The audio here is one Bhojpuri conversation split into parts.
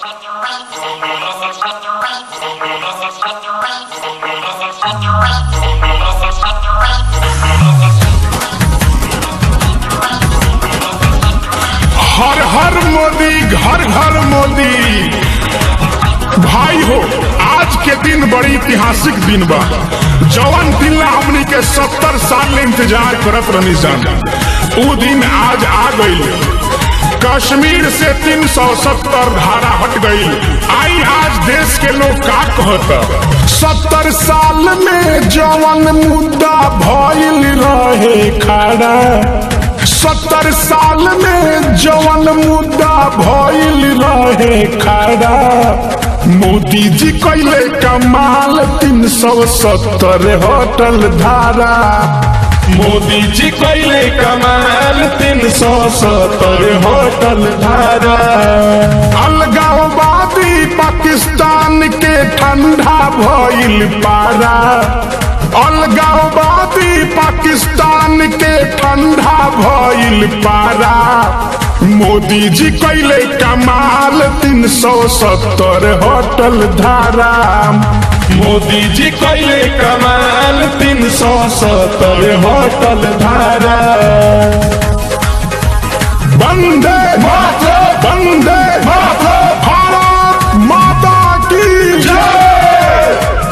हर हर मोदी घर घर मोदी भाई हो आज के दिन बड़ी ऐतिहासिक दिन बा जवन दिन ला हमनी के सत्तर साल इंतजार करत रहनी सन ऊ दिन आज आ गई कश्मीर से तीन सौ सत्तर धारा हट गई आई आज देश के लोग का कहता सत्तर साल में जवन मुद्दा भइल रहे खड़ा सत्तर साल में जवन मुद्दा भइल रहे खड़ा मोदी जी कैले कमाल तीन सौ सत्तर होटल धारा मोदी जी कैले कमाल तीन सौ सत्तर होटल धारा अलगाववादी पाकिस्तान के ठंडा भइल पारा अलगाववादी पाकिस्तान के ठंडा भइल पारा मोदी जी कैले कमाल तीन सौ सत्तर होटल धारा मोदी जी कैले कमाल तीन सौ सत्तर होटल धारा बंदे माता बंदे माता भारत माता की जय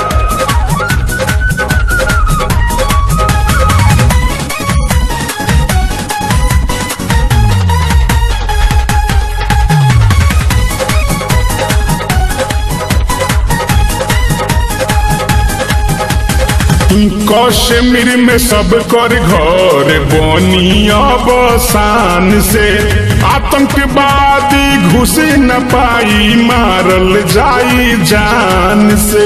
कश्मीर में सब कर घर बनी अब शान से आतंकवादी घुस न पाई मारल जाई जान से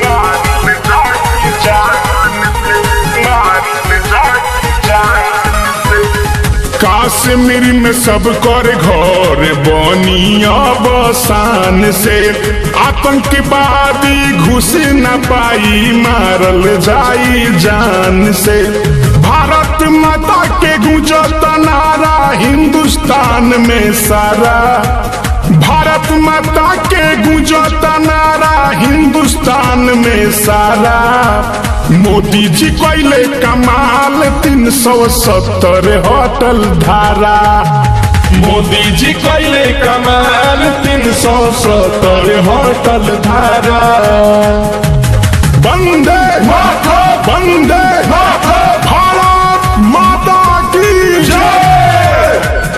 कश्मीर में सब कर घर बनी अब शान से आतंकवादी घुस न पाई मारल जाई जान से भारत माता के गुंजत नारा हिंदुस्तान में सारा भारत माता के गुंजत नारा हिंदुस्तान में सारा मोदी जी कैले कमाल तीन सौ सत्तर होटल धारा मोदी जी कैले कमाल तीन सौ सत्तर होटल धारा बंदे माता बंदे माता भारत माता की जय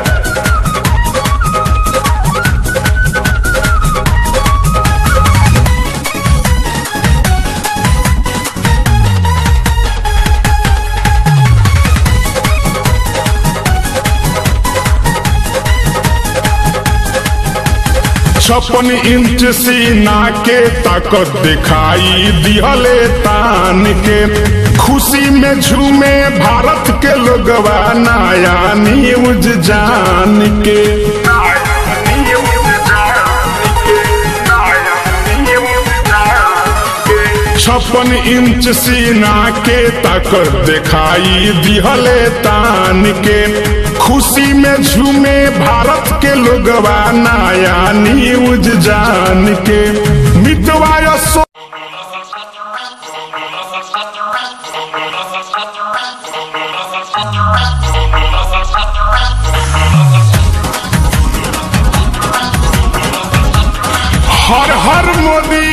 छप्पन इंच सीना के ताकत दिखाई दिहले तान के खुशी में झूमे भारत के लोगवा नया न्यूज जान के छप्पन इंच सीना के ताकत दिखाई दिहले तान के खुशी में झूमे भारत के लोगवा नया न्यूज जान के मिटवाया सो हर हर मोदी